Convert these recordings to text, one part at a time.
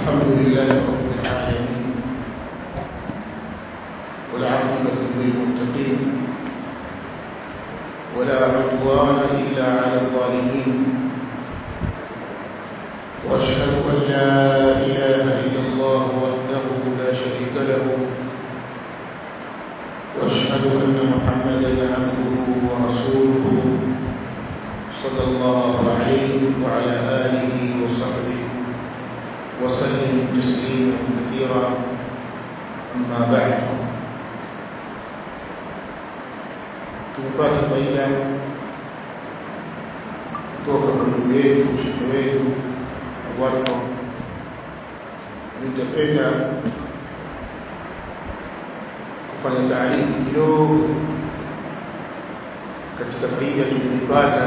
الحمد لله رب العالمين والعاقبة للمتقين ولا عدوان إلا على الظالمين وأشهد أن لا إله إلا الله وحده لا شريك له وأشهد أن محمدا عبده ورسوله صلى الله عليه وعلى آله وصحبه وسلم تسليما كثيرا أما بعد tupate faida kutoka kwa ndugu yetu shekhe wetu Warko. Nitapenda kufanya taarifu kidogo katika faida tulizopata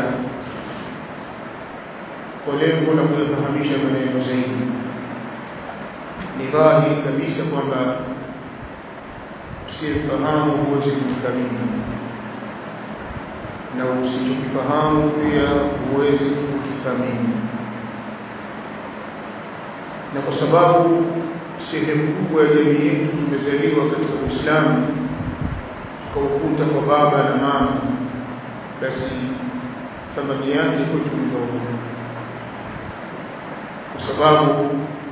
kwa lengo la kuyafahamisha maneno zaidi. Ni dhahiri kabisa kwamba usiyefahamu huwezi kuthamini na usichokifahamu pia huwezi kukithamini, na kwa sababu sehemu kubwa ya jamii yetu tumezaliwa katika Uislamu tukaukuta kwa baba na mama, basi thamani yake kwetu ni ndogo, kwa sababu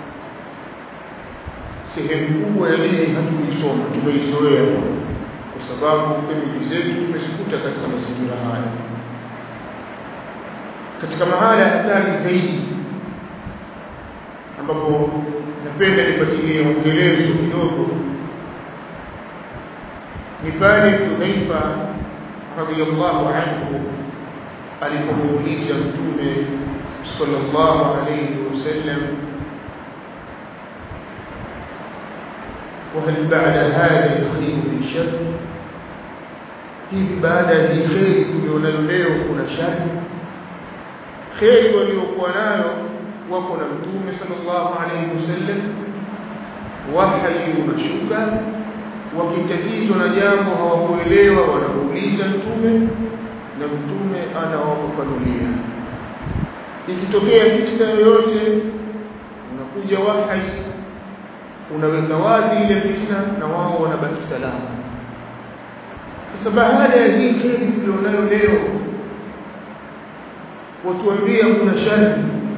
sehemu kubwa ya dini hatukuisoma, tumeizoea tu kwa sababu pembeji zetu tumezikuta katika mazingira haya. Katika mahala hatari zaidi ambapo napenda nipatilie ongelezo kidogo ni pale Hudhaifa radhiyallahu anhu alipomuuliza Mtume sallallahu alayhi wasallam وهل بعد هذا الخير من شر hivi baada ya hii kheri tulionayo leo kuna shari kheri waliokuwa nayo wako na mtume sallallahu alaihi wasallam wahyi unashuka wakitatizwa na jambo hawakuelewa wanamuuliza mtume na mtume anawafafanulia ikitokea fitina yoyote unakuja wahyi unaweka wazi ile fitina na wao wanabaki salama sasa baada ya hii kheri tulionayo leo watuambia kuna shari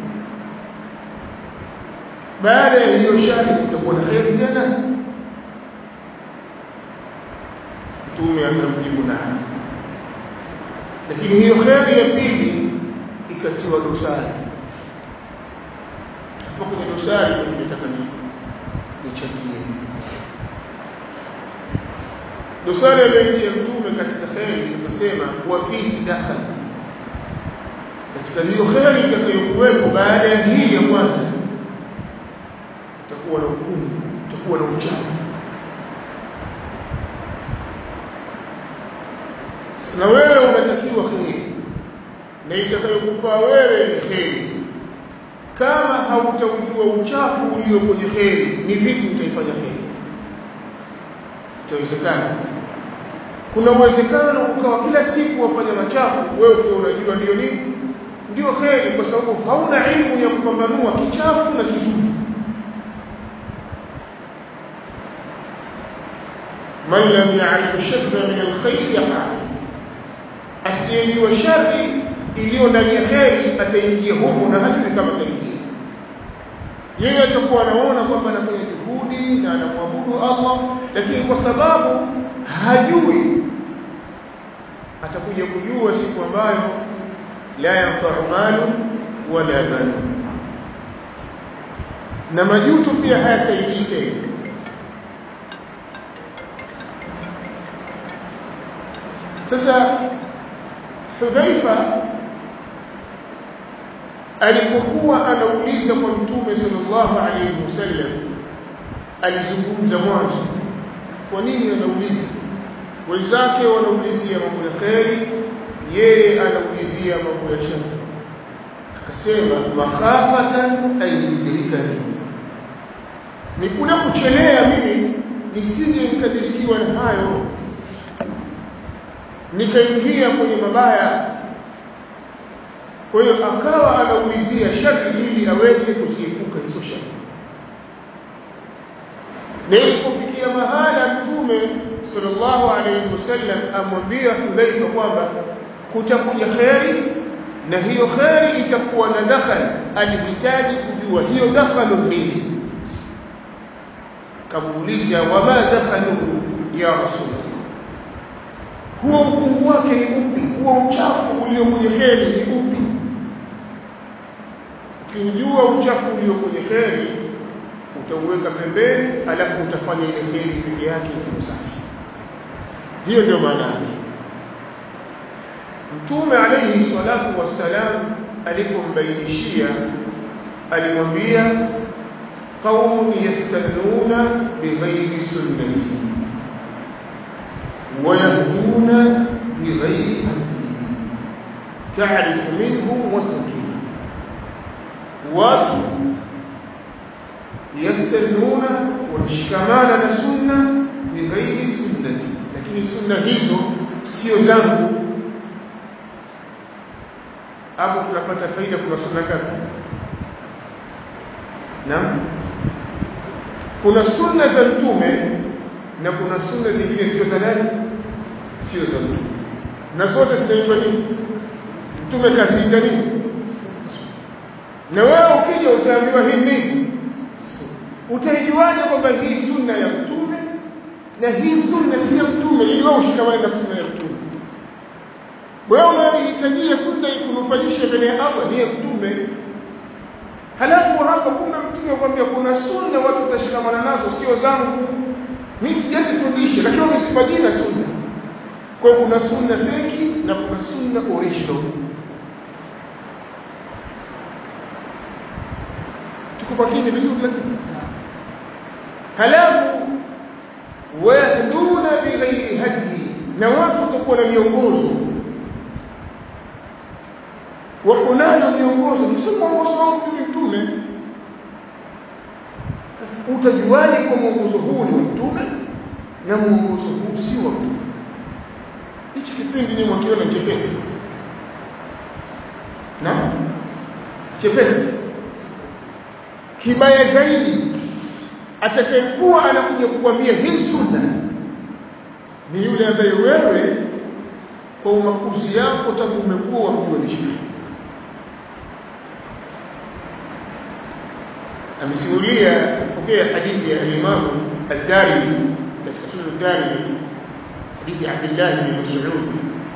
baada ya hiyo shari kutakuwa na kheri tena mtume akamjibu naam lakini hiyo kheri ya pili ikatiwa dosari hapo kwenye dosari nataka nichangie dosari aliyoitia mtume katika kheri akasema wa fihi dakhal katika hiyo kheri itakayokuwepo baada ya hii ya kwanza utakuwa na ukungu utakuwa na uchafu na wewe unatakiwa kheri na itakayokufaa wewe ni kheri kama hautaujua uchafu ulio kwenye kheri ni vipi utaifanya kheri itawezekana kuna uwezekano ukawa kila siku wafanya machafu wewe ukiwa unajua ndio nini ndio kheri kwa sababu hauna ilmu ya kupambanua kichafu na kizuri man lam ya'rif sharra min alkhair yaqa asiyejua shari iliyo ndani ya kheri ataingia humo na hajui kama ataingia yeye atakuwa anaona kwamba anafanya juhudi na anamwabudu Allah lakini kwa sababu hajui atakuja kujua siku ambayo la yanfa'u malu wala banun na majuto pia hayasaidii tena sasa Hudhaifa alipokuwa anauliza kwa mtume sallallahu alayhi wasallam alizungumza mwanzo kwa nini anauliza wenzake wanaulizia mambo ya kheri yeye anaulizia mambo ya shari akasema makhafatan ayudrikani ni kule kuchelea mimi nisije nikadirikiwa na hayo nikaingia kwenye mabaya kwa hiyo akawa anaulizia shari ili aweze kuziepuka hizo shari na ilipofikia mahala mtume sallallahu alayhi wasallam amwambia Hudhaifa kwamba kutakuja kheri na hiyo kheri itakuwa na dakhal alihitaji kujua hiyo dakhalu nini kamuuliza wama dakhalu ya rasulullah huo ukungu wake ni upi huo uchafu ulio kwenye kheri ni upi ukiujua uchafu ulio kwenye kheri utauweka pembeni alafu utafanya ile kheri peke yake ikiwa safi hiyo ndio maana yake mtume alayhi salatu wassalam alipombainishia alimwambia qaumun yastannuna bighairi sunnati wayahduna bighairi hadi ta'rifu minhum wa tunkir watu yastannuna wanashikamana na sunna bighairi sunnati lakini sunna hizo sio zangu hapo tunapata faida kuna sunna ngapi naam kuna sunna za mtume na kuna sunna zingine sio za nani sio za mtume na zote zinaitwa nini mtume kaziita nini na wewe ukija utaambiwa hii nini utaijuaje kwamba hii sunna ya mtume na hii sunna si ya mtume ili wewe ushikamane na sunna ya mtume wewe unayohitajia sunna ikunufaishe mbele ya Allah ni ya mtume halafu hapa kuna mtume akwambia kuna sunna watu watashikamana nazo sio zangu mimi sijazifundisha lakini wamesipa jina sunna kwa hiyo kuna sunna feki na kuna sunna original tuko makini vizuri lakini halafu wayahduna bighairi hadi na watu watakuwa na miongozo wako nayo miongozo ni sio mwongozo wangu mimi mtume sasa utajuaje kwa mwongozo huu ni wa mtume na mwongozo huu si wa mtume hichi kipindi ni mwakiona chepesi na chepesi kibaya zaidi atakayekuwa anakuja kukwambia hii sunna ni yule ambaye wewe kwa umakuzi yako tangu umekuwa wamjua ni shekhi amesimulia pokea hadithi ya Imam Ad-Darimi katika Sunan Ad-Darimi hadithi ya Abdullah bin Mas'ud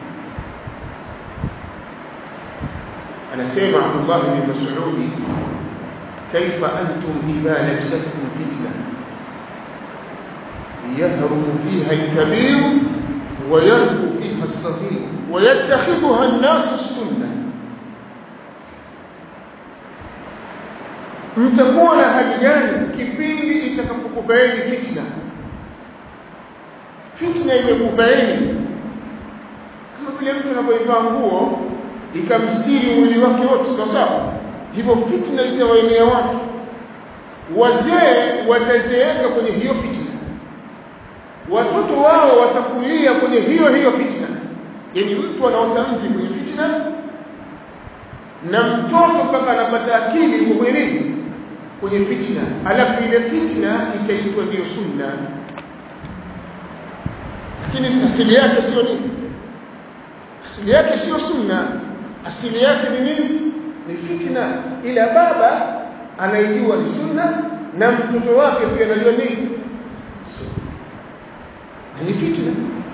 anasema Abdullah bin Mas'ud كيف أنتم إذا لبستكم فتنة يهرم فيها الكبير ويربو فيها الصغير ويتخذها الناس السنة mtakuwa na hali gani kipindi itakapokufaeni fitna fitna imekufaeni kama vile mtu anapoivaa nguo ikamstiri mwili wake wote sawa sawa hivyo fitna itawaenea watu wazee watazeeka kwenye hiyo fitna watoto wao watakulia kwenye hiyo hiyo fitna yani mtu anaota mvi kwenye fitna na mtoto mpaka anapata akili yuko kwenye nini kwenye fitna alafu ile fitna itaitwa ndiyo sunna lakini asili yake sio nini asili yake sio sunna asili yake ni nini ni fitna ila baba anaijua ni sunna na mtoto wake pia anajua nini ni fitna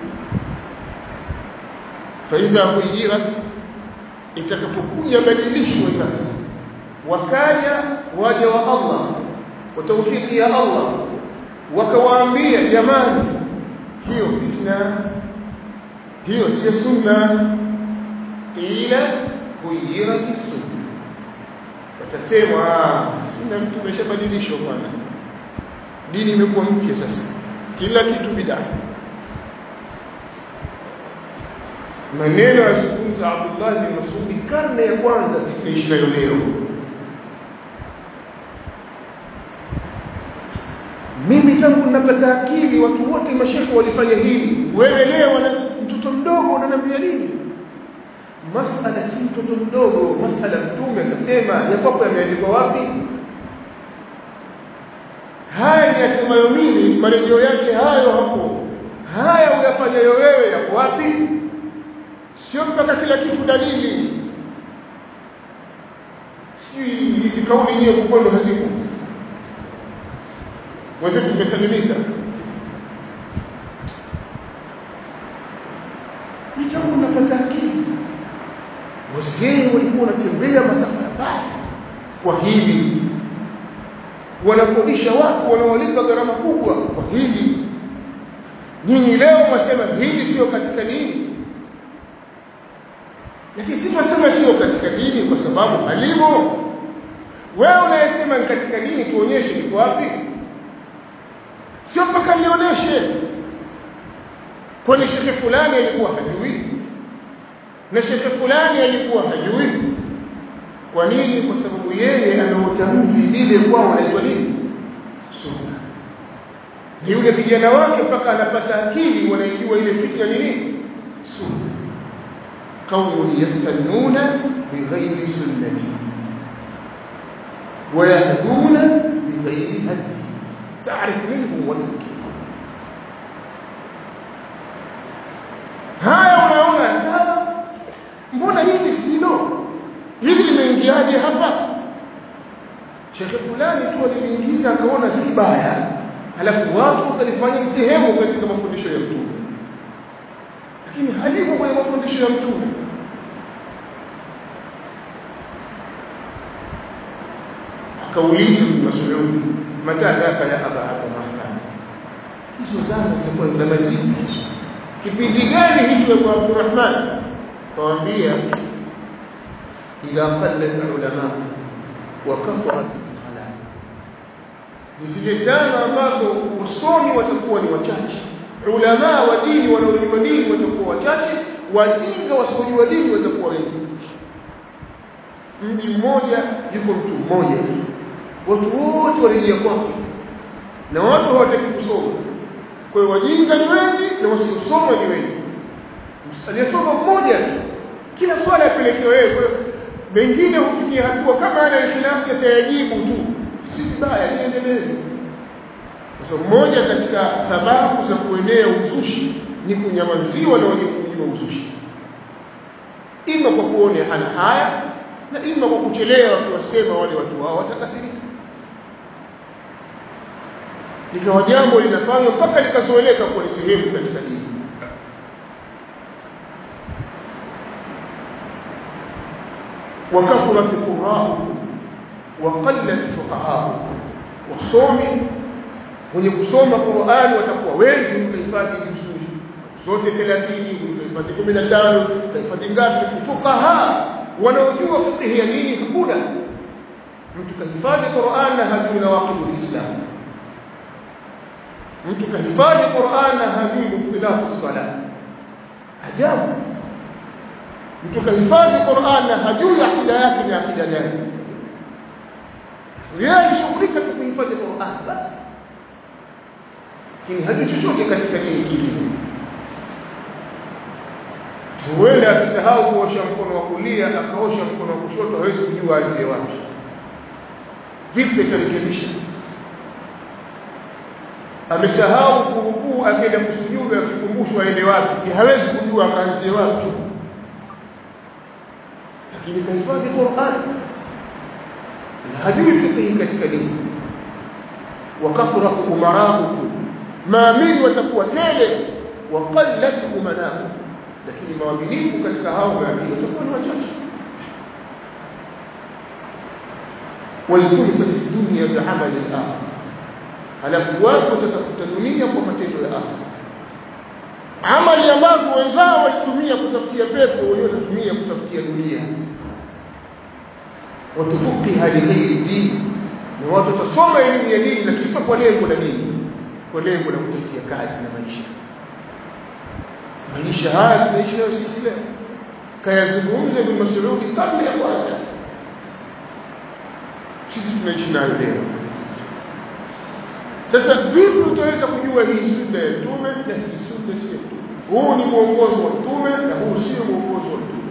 faidha huyirat itakapokuja badilishwa sasa wakaja waja wa Allah wa tawfiki ya Allah wakawaambia jamani hiyo fitna hiyo sio sunna ila huyirat sunna watasema sunna mtu ameshabadilishwa bwana dini imekuwa mpya sasa kila kitu bid'a maneno yazungumza Abdullah bin Mas'ud karne ya kwanza sitaishi nayo leo mimi tangu ninapata akili watu wote mashekhe walifanya hili wewe leo na mtoto mdogo unaniambia nini masala si mtoto mdogo masala mtume akasema ya kwako yameandikwa wapi haya fulani asemayo mimi marejeo yake hayo hapo haya uyafanyayo wewe yako wapi sio mpaka kila kitu dalili sijui hizi kauli nyiwe kukwendo hazipo wenzetu tumesalimika mitangu napata akili wazee walikuwa wanatembea masafa ya mbali kwa hili wanakodisha watu wanaolipa gharama kubwa kwa hili nyinyi leo mwasema hili sio katika dini lakini si tunasema sio katika dini kwa sababu halimo wewe unayesema ni katika dini tuonyeshe liko wapi sio mpaka nionyeshe kwani shekhe fulani alikuwa hajui na shekhe fulani alikuwa hajui kwa nini kwa sababu yeye anaota mvi lile kwao anaitwa nini sunna ni yule kijana wake mpaka anapata akili wanaijua ile fitna ni nini sunna qaumun yastannuna bighairi sunnati ويهدون بغير هدي تعرف منهم وتنكر haya unaona sawa mbona hili silo hili limeingiaje hapa shekhe fulani tu aliliingiza akaona si baya halafu watu wakalifanya sehemu katika mafundisho ya mtume lakini halipo kwenye mafundisho ya mtume akauliza Ibn Mas'ud mata daka ya aba Abdurrahman hizo zama zitakuwa zama zipi kipindi gani hicho kwa Abdurrahman kawaambia idha qallat ulama wa kathurat al ni zile zama ambazo wasomi watakuwa ni wachache ulama wa dini wanaojua dini watakuwa wachache wajinga wasiojua dini watakuwa wengi mji mmoja yuko mtu mmoja watu wote warejea kwake na watu hawataki kusoma kwa hiyo wajinga ni wengi na wasiosoma ni wengi aliyesoma mmoja tu kila swala yapelekewa yeye kwa hiyo mengine hufikia hatua kama ana ikhlasi atayajibu tu si vibaya niendelee kwa sababu moja katika sababu za kuenea uzushi ni kunyamaziwa na wenye kujua uzushi ima kwa kuone hana haya na ima kwa kuchelewa wakiwasema wale watu hao watakasirika likawa jambo linafanywa mpaka likazoeleka kuwa ni sehemu katika dini وكثرت قراءكم وقلت فقهاؤكم wasomi wenye kusoma Qur'an watakuwa wengi mkahifadhi vizuri zote 30 mkahifadhi 15 mkahifadhi ngapi fuqaha wanaojua fiqh ya dini hakuna mtu kahifadhi Qur'an na hajui nawaqidul Islam mtu kahifadhi Qur'an na hajui mubtilatu salat ajabu mtu kahifadhi Qur'an na hajui akida yake ni akida gani yeye alishughulika tu kuhifadhi Qur'an basi lakini hajui chochote katika dini kingine huenda akisahau kuosha mkono wa kulia akaosha mkono wa kushoto hawezi kujua aanzie wapi vipi atarekebisha amesahau kurukuu akaenda kusujudu akikumbushwa aende wapi hawezi kujua akaanzie wapi lakini kahifadhi Qur'an na hajui fiqh katika dini wakathurat umaraukum maamini watakuwa tele wa qallat umanaukum lakini maaminifu katika hao maamini watakuwa ni wachache waltumisat dunya bi'amali al-akhir halafu watu watatafuta dunia kwa matendo ya akhira amali ambazo wenzao walitumia kutafutia pepo wenyewe watatumia kutafutia dunia watufuqiha lighairi dini na watu watasoma elimu ya dini lakini sio kwa lengo la dini kwa lengo la kutafutia kazi na maisha maisha haya tunaishi nayo sisi leo kayazungumza Ibn Mas'ud kabla ya kwanza sisi tunaishi nayo leo sasa vipi utaweza kujua hii sunna ya mtume na hii sunna si ya mtume huu ni mwongozo wa mtume na huu sio mwongozo wa mtume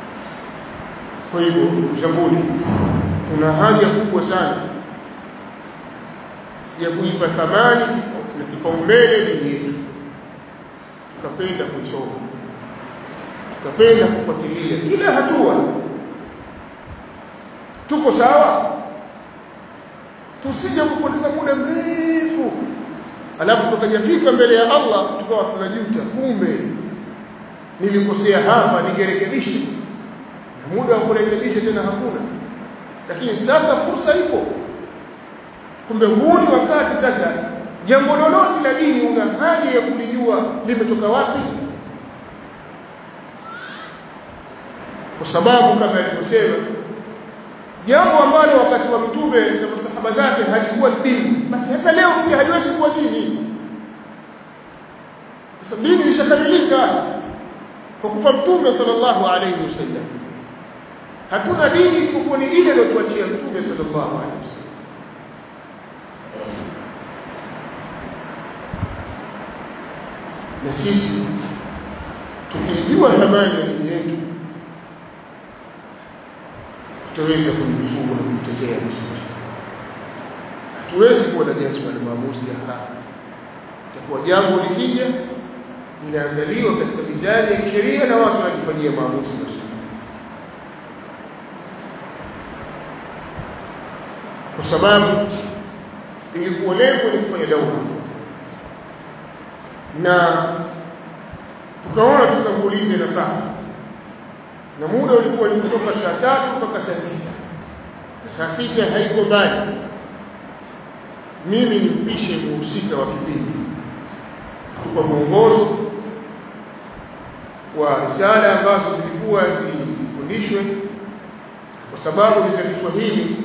kwa hivyo zambuni tuna haja kubwa sana ya kuipa thamani na kipaumbele dini yetu tukapenda kuisoma tukapenda kufuatilia kila hatua tuko sawa tusije kupoteza muda mrefu alafu tukajafika mbele ya Allah tukawa tunajuta kumbe nilikosea hapa ningerekebisha na muda wa kurekebisha tena hakuna lakini sasa fursa ipo kumbe huu ni wakati sasa jambo lolote la dini una haja ya kulijua limetoka wapi kwa sababu kama alivyosema jambo ambalo wakati wa mtume na masahaba zake halikuwa dini basi hata leo pia haliwezi kuwa dini kwa sababu dini ilishakamilika kwa kufa mtume sallallahu alayhi wasallam hatuna dini isipokuwa ni ile aliyotuachia mtume sallallahu alayhi wasallam na sisi tukijua thamani ya dini yetu tutaweza kumnusuru na kumtetea vizuri hatuwezi kuwa na jazba na maamuzi ya haraka itakuwa jambo likija linaangaliwa katika mizani ya kisheria na watu wanajifanyia maamuzi mazuri kwa sababu ilikuwa lengo ni kufanya daura na tukaona tutangulize na saa na muda ulikuwa ni kutoka saa tatu mpaka saa sita na saa sita haiko mbali mimi nimpishe muhusika wa kipindi kwa mwongozo wa risala ambazo zilikuwa zifundishwe kwa sababu ni za Kiswahili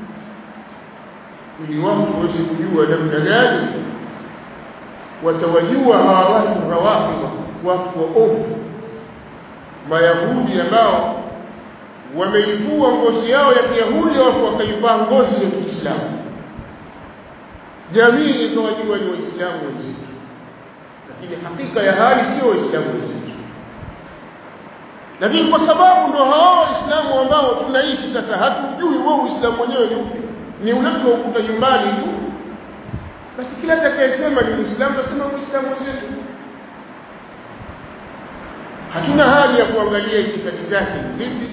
ili watu waweze kujua namna gani watawajua hawa watu rawafidha watu wa ovu mayahudi ambao wameivua ngozi yao ya kiyahudi alafu wakaivaa ngozi ya kiislamu jamii ikawajua ni waislamu wenzetu lakini hakika ya hali sio waislamu wenzetu lakini kwa sababu ndo hao waislamu ambao tunaishi sasa hatujui wao uislamu wenyewe ni upi ni ule tunaokuta nyumbani tu basi kila atakayesema ni muislamu tasema muislamu wenzetu hatuna haja ya kuangalia itikadi zake zipi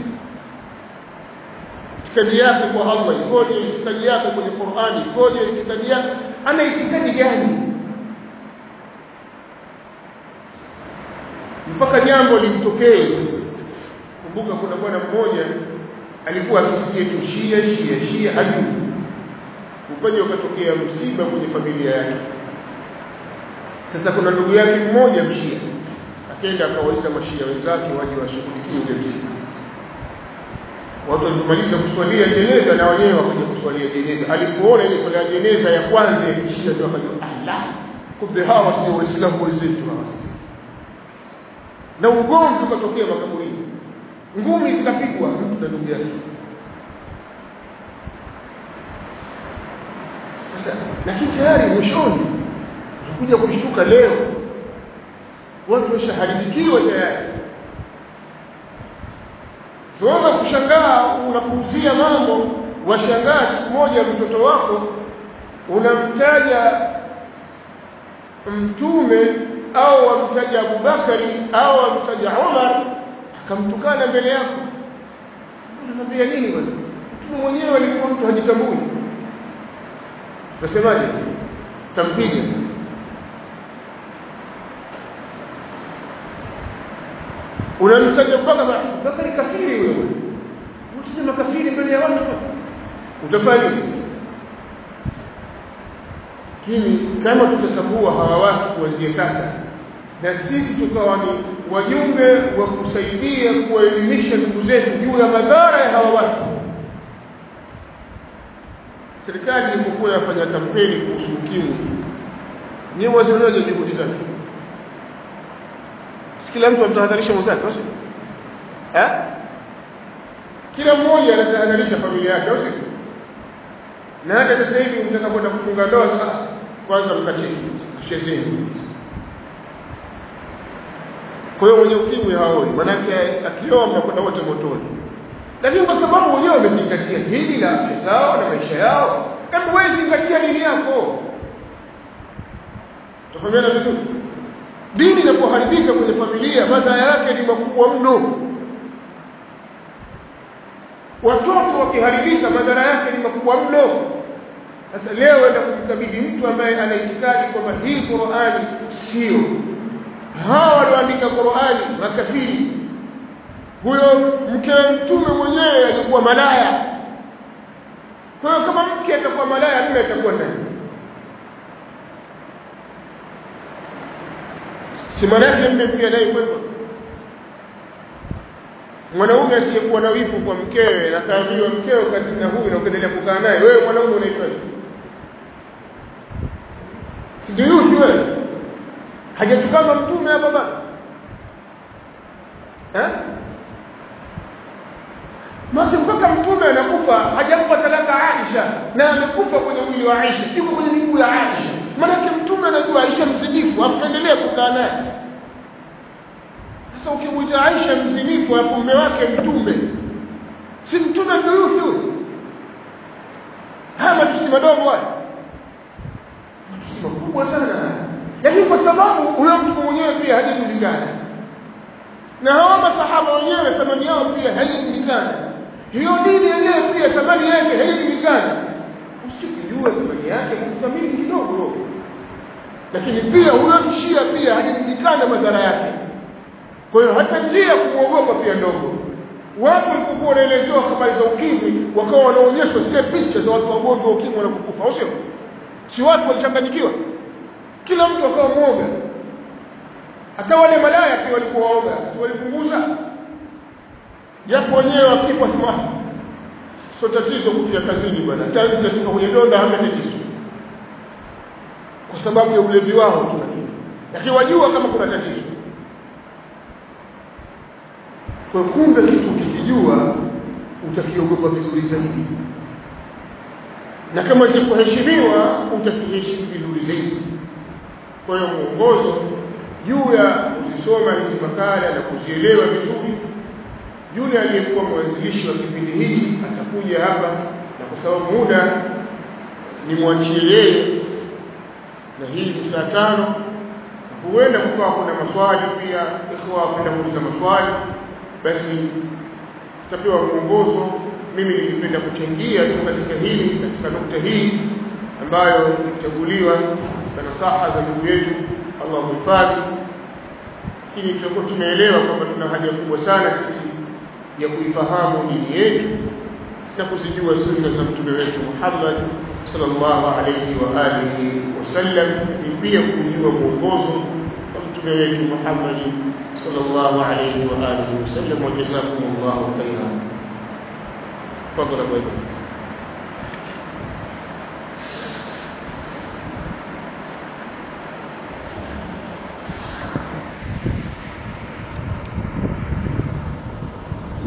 itikadi yake kwa Allah ikoje itikadi yake kwenye Qur'ani ikoje itikadi yake ana itikadi gani mpaka jambo limtokee sasa kumbuka kuna bwana mmoja alikuwa akisikia tu shia shia shia hajui ukaja ukatokea msiba kwenye familia yake sasa kuna ndugu yake mmoja mshia akaenda akawaita mashia wenzake waje washughulikie ule msiba watu walipomaliza kuswalia jeneza na wenyewe wakaja kuswalia jeneza alipoona ile swala ya jeneza ya kwanza ya kishia ndio akajua Allah kumbe hawa sio waislamu wenzetu hawa sasa na ugomvi ukatokea makaburini ngumi zikapigwa mtu na ndugu yake sasa lakini tayari mwishoni utakuja kushtuka leo watu washaharibikiwa tayari siweza kushangaa unapuuzia mambo washangaa siku moja mtoto wako unamtaja mtume au wamtaja Abubakari au wamtaja Umar akamtukana mbele yako unamwambia nini bwana mtume mwenyewe alikuwa mtu hajitambui unasemaje tampiga unamtaja Abubakar Abubakar ni kafiri huyo bwana unasema makafiri mbele ya watu utafanya nini lakini kama tutatambua hawa watu kuanzia sasa na sisi tukawa ni wajumbe wa kusaidia kuwaelimisha ndugu zetu juu ya madhara ya hawa watu serikali ilipokuwa yafanya kampeni kuhusu ukimwi nyewe wazionaje juhudi zake si kila mtu anatahadharisha mwenzake au eh kila mmoja anatahadharisha familia yake au si na hata sasa hivi mtaka kwenda kufunga ndoa kwanza mkacheki tuchezeni kwa hiyo mwenye ukimwi haoi manake akioa mnakwenda wote motoni lakini kwa sababu wenyewe wamezingatia hili la afya zao na maisha yao hebu wewe zingatia dini yako tufahamiana vizuri dini inapoharibika kwenye familia madhara yake ni makubwa mno watoto wakiharibika madhara yake ni makubwa mno sasa leo enda kumkabidhi mtu ambaye ana itikadi kwamba hii Qur'ani sio hawa walioandika Qur'ani makafiri huyo mke wa mtume mwenyewe alikuwa malaya kwa hiyo kama mke atakuwa malaya mume atakuwa nani si maana yake mume pia naye kwenda mwanaume asiyekuwa na wivu kwa mkewe na kaambiwa mkeo kazi na huyu na ukaendelea kukaa naye wewe mwanaume unaitwaje si ndio yupi wewe hajatukana mtume hapa baba eh Maki mpaka mtume anakufa hajampa talaka Aisha na amekufa kwenye mwili wa Aisha yuko kwenye miguu ya Aisha maanake mtume anajua Aisha mzinifu apendelee kukaa naye sasa ukimwita Aisha mzinifu alafu mume wake mtume si mtume ndio yuthi huyo haya matusi madogo haya matusi makubwa sana lakini kwa sababu huyo mtu mwenyewe pia hajajulikana na hawa masahaba wenyewe thamani yao pia haijulikana hiyo dini yenyewe pia thamani yake haijulikana usikijue thamani yake kuthamini kidogo lakini pia huyo mshia pia hajajulikana madhara yake kwa hiyo hata njia ya kumwogopa pia ndogo watu walipokuwa wanaelezewa habari za ukimwi wakawa wanaonyeshwa zile picha za watu wagonjwa wa ukimwi wanapokufa au sio si watu walichanganyikiwa kila mtu akawa mwoga hata wale malaya pia walikuwa waoga si walipunguza japo wenyewe wakifa sema sio tatizo kufia kazini bwana tanzi atoka kwenye donda hamna tatizo kwa sababu ya ulevi wao tu lakini lakini wajua kama kuna tatizo kwa kumbe kitu ukikijua utakiogopa vizuri zaidi na kama cha kuheshimiwa utakiheshimu vizuri zaidi kwa hiyo mwongozo juu ya kuzisoma hizi makala na kuzielewa vizuri yule aliyekuwa mwanzilishi wa kipindi hiki atakuja hapa na kwa sababu muda nimwachie yeye na hii ni saa tano huenda kukawa kuna maswali pia ikhwa wapenda kuuliza maswali basi tutapewa mwongozo mimi nilipenda kuchangia tu katika hili katika nukta hii ambayo ilichaguliwa katika nasaha za ndugu yetu Allah muhifadhi lakini tutakuwa tumeelewa kwamba tuna haja kubwa sana sisi ya kuifahamu dini yetu na kuzijua sunna za mtume wetu Muhammad sallallahu alayhi wa alihi wasallam lakini pia kujua mwongozo wa mtume wetu Muhammad sallallahu alayhi wa alihi wasallam wa jazakumullahu khairan fadhlan